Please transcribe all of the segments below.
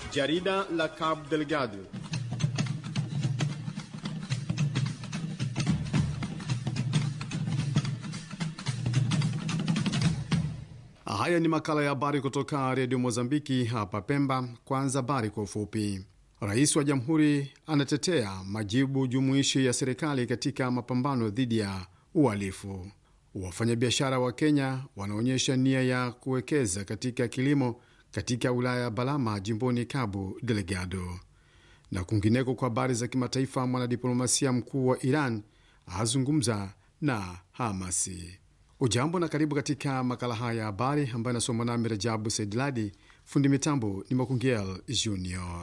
Jarida la Cabo Delgado. Haya ni makala ya habari kutoka redio Mozambiki hapa Pemba. Kwanza habari kwa ufupi. Rais wa jamhuri anatetea majibu jumuishi ya serikali katika mapambano dhidi ya uhalifu. Wafanyabiashara wa Kenya wanaonyesha nia ya kuwekeza katika kilimo katika wilaya ya Balama jimboni Cabo Delgado. Na kwingineko, kwa habari za kimataifa, mwanadiplomasia mkuu wa Iran azungumza na Hamasi. Ujambo na karibu katika makala haya ya habari ambayo anasoma nami Rajabu Saidladi. Fundi mitambo ni Makungel Junior.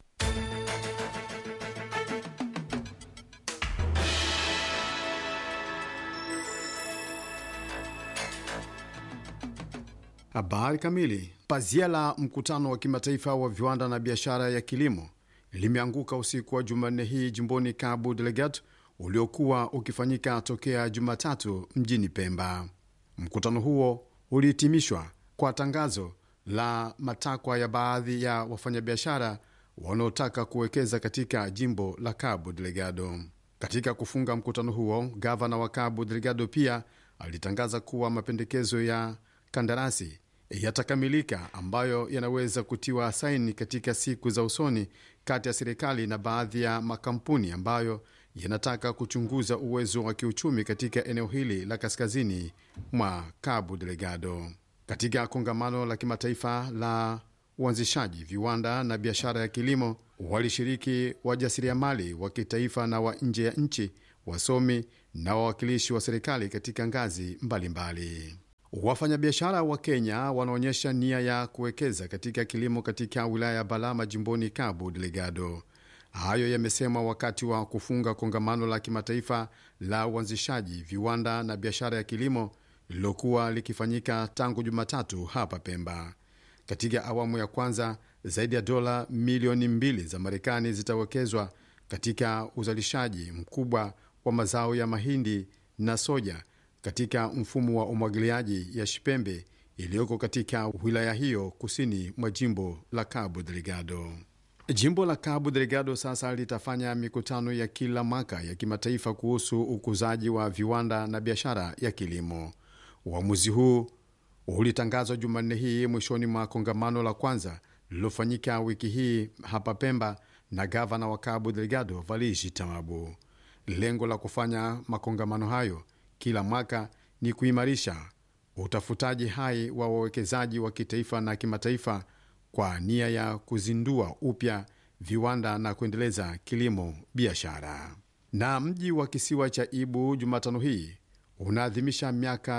Habari kamili. Pazia la mkutano wa kimataifa wa viwanda na biashara ya kilimo limeanguka usiku wa Jumanne hii jimboni Cabo Delgado uliokuwa ukifanyika tokea Jumatatu mjini Pemba. Mkutano huo ulihitimishwa kwa tangazo la matakwa ya baadhi ya wafanyabiashara wanaotaka kuwekeza katika jimbo la Cabo Delgado. Katika kufunga mkutano huo, gavana wa Cabo Delgado pia alitangaza kuwa mapendekezo ya kandarasi yatakamilika ambayo yanaweza kutiwa saini katika siku za usoni kati ya serikali na baadhi ya makampuni ambayo yanataka kuchunguza uwezo wa kiuchumi katika eneo hili la kaskazini mwa Cabo Delgado. Katika kongamano la kimataifa la uanzishaji viwanda na biashara ya kilimo walishiriki wajasiriamali wa kitaifa na wa nje ya nchi, wasomi na wawakilishi wa serikali katika ngazi mbalimbali. Wafanyabiashara wa Kenya wanaonyesha nia ya kuwekeza katika kilimo katika wilaya ya Balama jimboni Cabo Delgado. Hayo yamesemwa wakati wa kufunga kongamano la kimataifa la uanzishaji viwanda na biashara ya kilimo lililokuwa likifanyika tangu Jumatatu hapa Pemba. Katika awamu ya kwanza, zaidi ya dola milioni mbili za Marekani zitawekezwa katika uzalishaji mkubwa wa mazao ya mahindi na soja katika mfumo wa umwagiliaji ya Shipembe iliyoko katika wilaya hiyo kusini mwa jimbo la Cabo Delgado. Jimbo la Cabo Delgado sasa litafanya mikutano ya kila mwaka ya kimataifa kuhusu ukuzaji wa viwanda na biashara ya kilimo. Uamuzi huu ulitangazwa Jumanne hii mwishoni mwa kongamano la kwanza lililofanyika wiki hii hapa Pemba na gavana wa Cabo Delgado Valiji Tamabu. Lengo la kufanya makongamano hayo kila mwaka ni kuimarisha utafutaji hai wa wawekezaji wa kitaifa na kimataifa kwa nia ya kuzindua upya viwanda na kuendeleza kilimo biashara. Na mji wa kisiwa cha Ibu Jumatano hii unaadhimisha miaka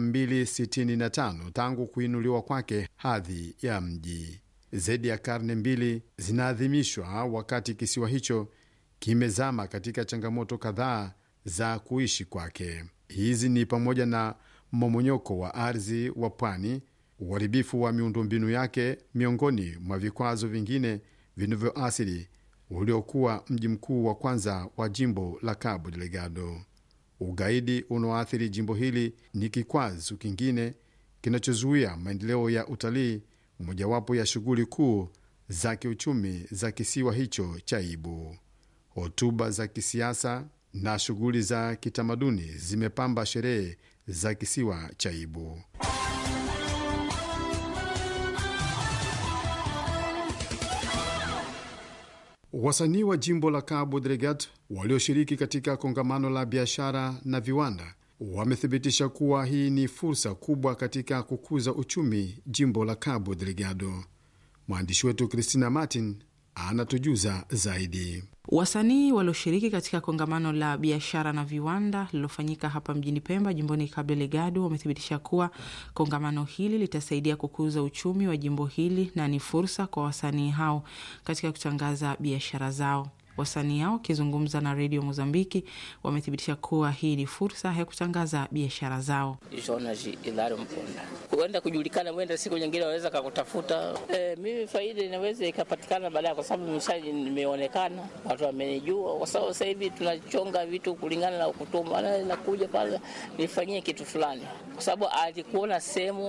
265 tangu kuinuliwa kwake hadhi ya mji. Zaidi ya karne mbili zinaadhimishwa wakati kisiwa hicho kimezama katika changamoto kadhaa za kuishi kwake. Hizi ni pamoja na mmomonyoko wa ardhi wa pwani, uharibifu wa miundombinu yake, miongoni mwa vikwazo vingine vinavyoathiri uliokuwa mji mkuu wa kwanza wa jimbo la Cabo Delgado. Ugaidi unaoathiri jimbo hili ni kikwazo kingine kinachozuia maendeleo ya utalii, mojawapo ya shughuli kuu za kiuchumi za kisiwa hicho cha Ibu. Hotuba za kisiasa na shughuli za kitamaduni zimepamba sherehe za kisiwa cha Ibu. Wasanii wa jimbo la Cabo Delgado walioshiriki katika kongamano la biashara na viwanda wamethibitisha kuwa hii ni fursa kubwa katika kukuza uchumi jimbo la Cabo Delgado. Mwandishi wetu Christina Martin anatujuza zaidi. Wasanii walioshiriki katika kongamano la biashara na viwanda lililofanyika hapa mjini Pemba, jimboni Cabo Delgado, wamethibitisha kuwa kongamano hili litasaidia kukuza uchumi wa jimbo hili na ni fursa kwa wasanii hao katika kutangaza biashara zao. Wasanii hao wakizungumza na redio Mozambiki wamethibitisha kuwa hii ni fursa ya kutangaza biashara zao. Jonas Ilari Mponda, huenda kujulikana, huenda siku nyingine waweza kakutafuta. E, mimi faida inaweza ikapatikana baadaye, kwa sababu mshaji nimeonekana, watu wamenijua, kwa sababu sasa hivi tunachonga vitu kulingana na kutuma, nakuja pale nifanyie kitu fulani, kwa sababu alikuona sehemu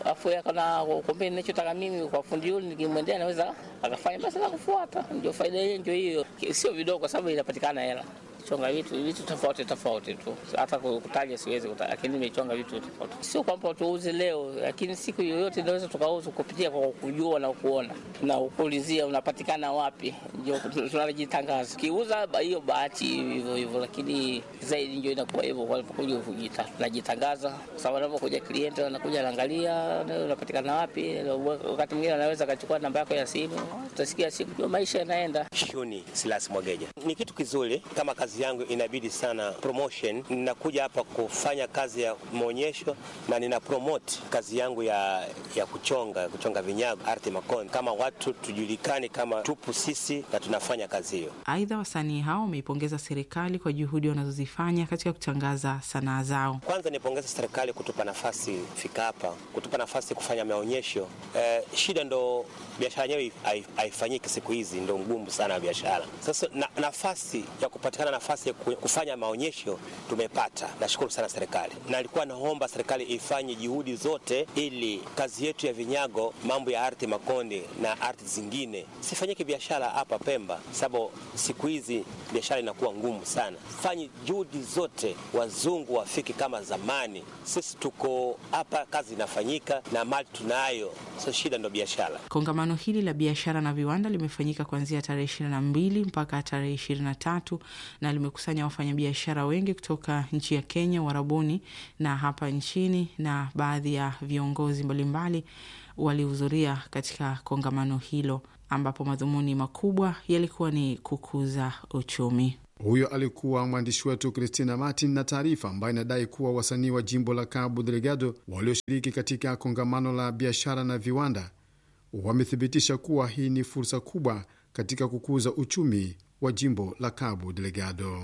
afu akana kumbe ninachotaka mimi kwa fundi yule nikimwendea naweza akafanya basi na kufuata. Ndio faida yenyewe ndio hiyo, sio vidogo, kwa sababu inapatikana hela chonga vitu vitu tofauti tofauti tu, hata kutaja siwezi kutaja, lakini nimechonga vitu tofauti. Sio kwamba tuuze leo, lakini siku yoyote inaweza tukauza kupitia kwa kujua na kuona na kuulizia unapatikana wapi, ndio tunajitangaza. Kiuza hiyo bahati hivyo hivyo, lakini zaidi ndio inakuwa hivyo walipokuja kujita, tunajitangaza kwa sababu anapokuja klienti anakuja anaangalia unapatikana wapi. Wakati mwingine anaweza akachukua namba yako ya simu, utasikia siku ndio maisha yanaenda. Shuni Silas Mwageja, ni kitu kizuri kama kazi yangu inabidi sana promotion. Ninakuja hapa kufanya kazi ya maonyesho na nina promote kazi yangu ya, ya kuchonga kuchonga vinyago arte makoni, kama watu tujulikane kama tupu sisi na tunafanya kazi hiyo. Aidha, wasanii hao wameipongeza serikali kwa juhudi wanazozifanya katika kutangaza sanaa zao. Kwanza nipongeza serikali kutupa nafasi fika hapa, kutupa nafasi kufanya maonyesho. Eh, shida ndo biashara yenyewe haifanyiki siku hizi, ndo ngumu sana biashara. Sasa na, nafasi ya kupatikana nafasi ya kufanya maonyesho tumepata. Nashukuru sana serikali, na alikuwa naomba serikali ifanye juhudi zote ili kazi yetu ya vinyago, mambo ya ardhi makonde na ardhi zingine sifanyike biashara hapa Pemba, sababu siku hizi biashara inakuwa ngumu sana. Fanye juhudi zote, wazungu wafiki kama zamani. Sisi tuko hapa, kazi inafanyika na mali tunayo, so shida ndo biashara. Kongamano hili la biashara na viwanda limefanyika kuanzia tarehe ishirini na mbili mpaka tarehe ishirini na tatu na limekusanya wafanyabiashara wengi kutoka nchi ya Kenya, Uarabuni na hapa nchini, na baadhi ya viongozi mbalimbali walihudhuria katika kongamano hilo, ambapo madhumuni makubwa yalikuwa ni kukuza uchumi. Huyo alikuwa mwandishi wetu Christina Martin na taarifa ambayo inadai kuwa wasanii wa jimbo la Cabo Delgado walioshiriki katika kongamano la biashara na viwanda wamethibitisha kuwa hii ni fursa kubwa katika kukuza uchumi wa jimbo la Cabo Delgado.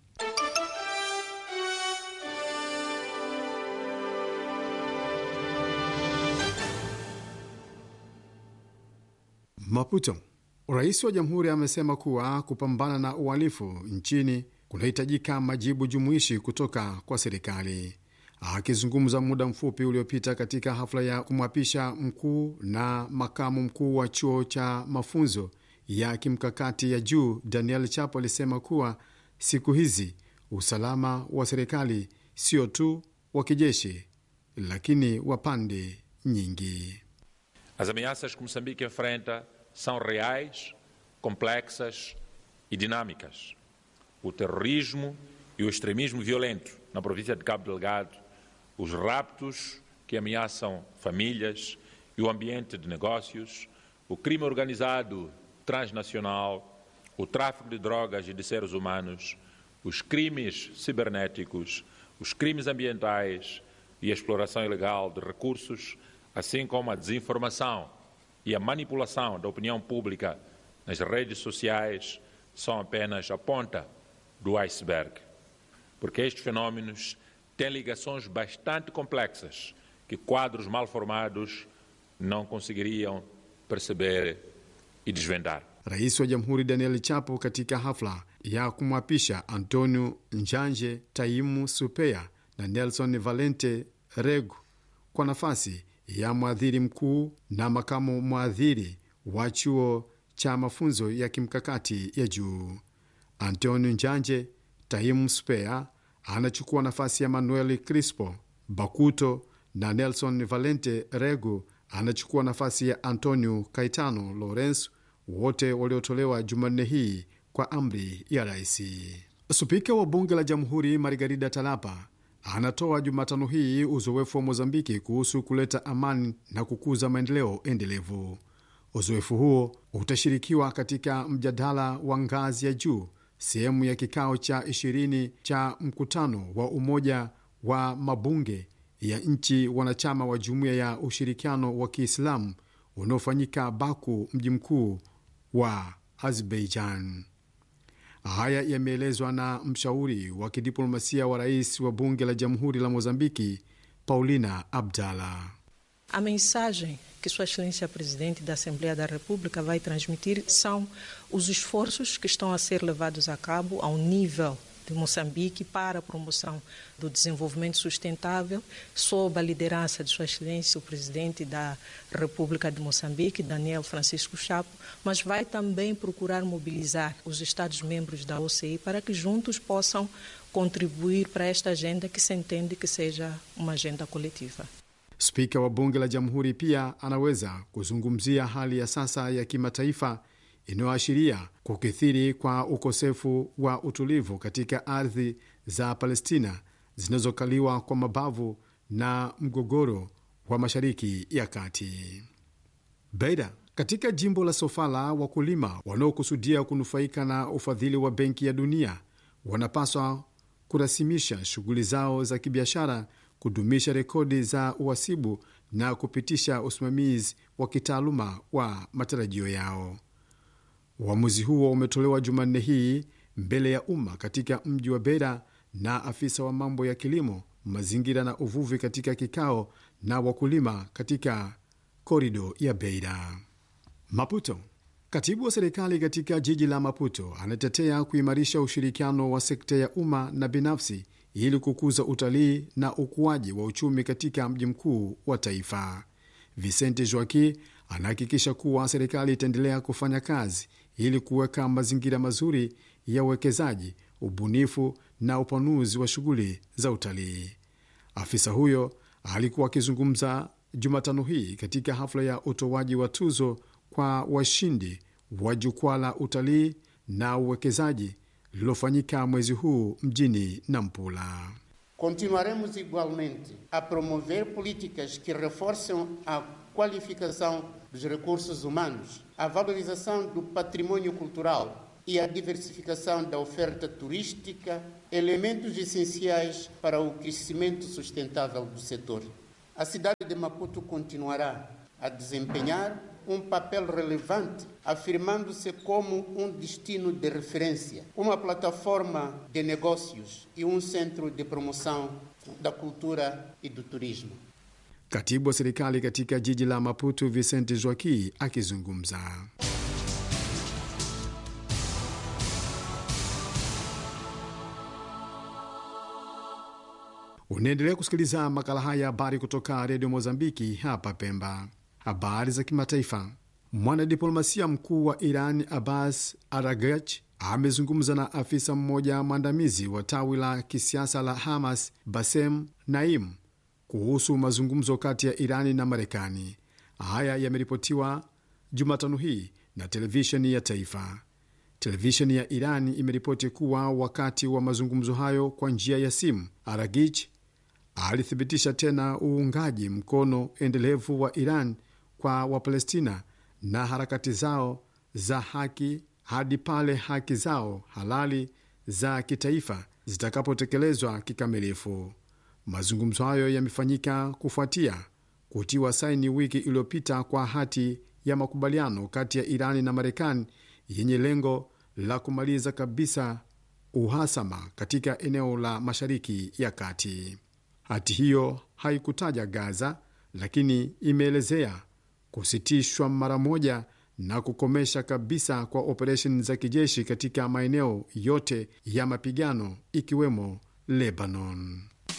Maputo. Rais wa jamhuri amesema kuwa kupambana na uhalifu nchini kunahitajika majibu jumuishi kutoka kwa serikali. Akizungumza muda mfupi uliopita katika hafla ya kumwapisha mkuu na makamu mkuu wa chuo cha mafunzo ya kimkakati ya juu, Daniel Chapo alisema kuwa siku hizi usalama wa serikali sio tu wa kijeshi, lakini wa pande nyingi. As ameaças que Moçambique enfrenta são reais, complexas e dinâmicas. O terrorismo e o extremismo violento na província de Cabo Delgado, os raptos que ameaçam famílias e o ambiente de negócios, o crime organizado transnacional, o tráfico de drogas e de seres humanos, os crimes cibernéticos, os crimes ambientais e a exploração ilegal de recursos, assim como a desinformação e a manipulação da opinião pública nas redes sociais, são apenas a ponta do iceberg. Porque estes fenómenos têm ligações bastante complexas que quadros mal formados não conseguiriam perceber e desvendar. Rais wa Jamhuri Daniel Chapo katika hafla ya kumwapisha Antonio Njanje Taimu Supea na Nelson Valente Regu kwa nafasi ya mwadhiri mkuu na makamu mwadhiri wa chuo cha mafunzo ya kimkakati ya juu. Antonio Njanje Taimu Supea anachukua nafasi ya Manuel Crispo Bakuto na Nelson Valente Regu anachukua nafasi ya Antonio Caetano Lorenzo, wote waliotolewa Jumanne hii kwa amri ya rais. Spika wa bunge la jamhuri Margarida Talapa anatoa Jumatano hii uzoefu wa Mozambiki kuhusu kuleta amani na kukuza maendeleo endelevu. Uzoefu huo utashirikiwa katika mjadala wa ngazi ya juu, sehemu ya kikao cha ishirini cha mkutano wa Umoja wa Mabunge ya nchi wanachama wa Jumuiya ya Ushirikiano wa Kiislamu unaofanyika Baku, mji mkuu wa Azerbaijan. Haya yameelezwa na mshauri wa kidiplomasia wa rais wa bunge la jamhuri la Mozambiki, Paulina Abdalla. A mensagem que Sua Excelência Presidente da Assembleia da República vai transmitir são os esforços que estão a ser levados a cabo ao nível de Moçambique para a promoção do desenvolvimento sustentável, sob a liderança de Sua Excelência, o Presidente da República de Moçambique, Daniel Francisco Chapo, mas vai também procurar mobilizar os Estados-membros da OCI para que juntos possam contribuir para esta agenda que se entende que seja uma agenda coletiva. Spika wa bunge la jamhuri pia anaweza kuzungumzia hali ya sasa ya kimataifa inayoashiria kukithiri kwa ukosefu wa utulivu katika ardhi za Palestina zinazokaliwa kwa mabavu na mgogoro wa Mashariki ya Kati. Beida katika jimbo la Sofala, wakulima wanaokusudia kunufaika na ufadhili wa Benki ya Dunia wanapaswa kurasimisha shughuli zao za kibiashara, kudumisha rekodi za uhasibu na kupitisha usimamizi wa kitaaluma wa matarajio yao. Uamuzi huo umetolewa Jumanne hii mbele ya umma katika mji wa Beira na afisa wa mambo ya kilimo, mazingira na uvuvi katika kikao na wakulima katika korido ya Beira. Maputo. Katibu wa serikali katika jiji la Maputo anatetea kuimarisha ushirikiano wa sekta ya umma na binafsi ili kukuza utalii na ukuaji wa uchumi katika mji mkuu wa taifa. Vicente Joaqui anahakikisha kuwa serikali itaendelea kufanya kazi ili kuweka mazingira mazuri ya uwekezaji, ubunifu na upanuzi wa shughuli za utalii. Afisa huyo alikuwa akizungumza Jumatano hii katika hafla ya utoaji wa tuzo kwa washindi wa jukwaa la utalii na uwekezaji lililofanyika mwezi huu mjini Nampula. Continuaremos igualmente a promover políticas que reforçam a qualificação dos recursos humanos, a valorização do patrimônio cultural e a diversificação da oferta turística, elementos essenciais para o crescimento sustentável do setor. A cidade de Maputo continuará a desempenhar um papel relevante, afirmando-se como um destino de referência, uma plataforma de negócios e um centro de promoção da cultura e do turismo. Katibu wa serikali katika jiji la Maputo, Vicente Joaqui akizungumza. Unaendelea kusikiliza makala haya ya habari kutoka redio Mozambiki hapa Pemba. Habari za kimataifa. Mwanadiplomasia mkuu wa Iran Abbas Aragach amezungumza na afisa mmoja mwandamizi wa tawi la kisiasa la Hamas Basem Naim kuhusu mazungumzo kati ya Irani na Marekani. Haya yameripotiwa Jumatano hii na televisheni ya taifa. Televisheni ya Irani imeripoti kuwa wakati wa mazungumzo hayo kwa njia ya simu, Aragich alithibitisha tena uungaji mkono endelevu wa Iran kwa Wapalestina na harakati zao za haki hadi pale haki zao halali za kitaifa zitakapotekelezwa kikamilifu. Mazungumzo hayo yamefanyika kufuatia kutiwa saini wiki iliyopita kwa hati ya makubaliano kati ya Irani na Marekani yenye lengo la kumaliza kabisa uhasama katika eneo la Mashariki ya Kati. Hati hiyo haikutaja Gaza, lakini imeelezea kusitishwa mara moja na kukomesha kabisa kwa operesheni za kijeshi katika maeneo yote ya mapigano ikiwemo Lebanon.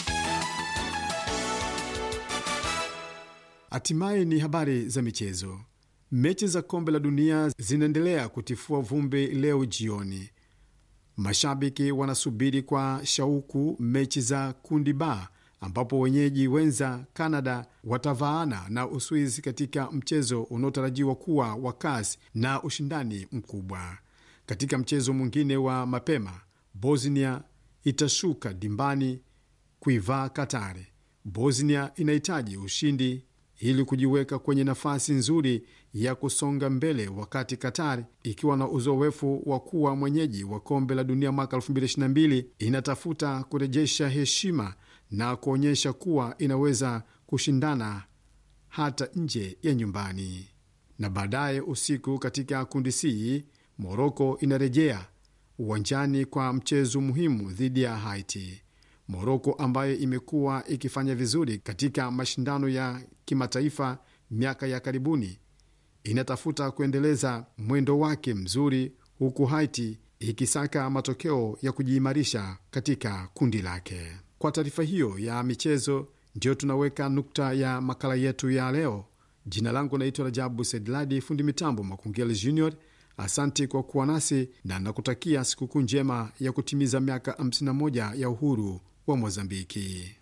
Hatimaye ni habari za michezo. Mechi za kombe la dunia zinaendelea kutifua vumbi leo jioni. Mashabiki wanasubiri kwa shauku mechi za kundi ba ambapo wenyeji wenza Canada watavaana na Uswizi katika mchezo unaotarajiwa kuwa wa kasi na ushindani mkubwa. Katika mchezo mwingine wa mapema, Bosnia itashuka dimbani kuivaa Katari. Bosnia inahitaji ushindi ili kujiweka kwenye nafasi nzuri ya kusonga mbele, wakati Qatar ikiwa na uzoefu wa kuwa mwenyeji wa kombe la dunia mwaka 2022 inatafuta kurejesha heshima na kuonyesha kuwa inaweza kushindana hata nje ya nyumbani. Na baadaye usiku katika kundi C, Moroko inarejea uwanjani kwa mchezo muhimu dhidi ya Haiti. Moroko ambayo imekuwa ikifanya vizuri katika mashindano ya kimataifa miaka ya karibuni inatafuta kuendeleza mwendo wake mzuri, huku Haiti ikisaka matokeo ya kujiimarisha katika kundi lake. Kwa taarifa hiyo ya michezo, ndiyo tunaweka nukta ya makala yetu ya leo. Jina langu naitwa Rajabu Sedladi, fundi mitambo Makungeli Junior. Asante kwa kuwa nasi na nakutakia sikukuu njema ya kutimiza miaka 51 ya uhuru wa Mozambiki.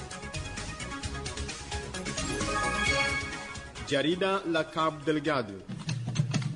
Jarida la Cabo Delgado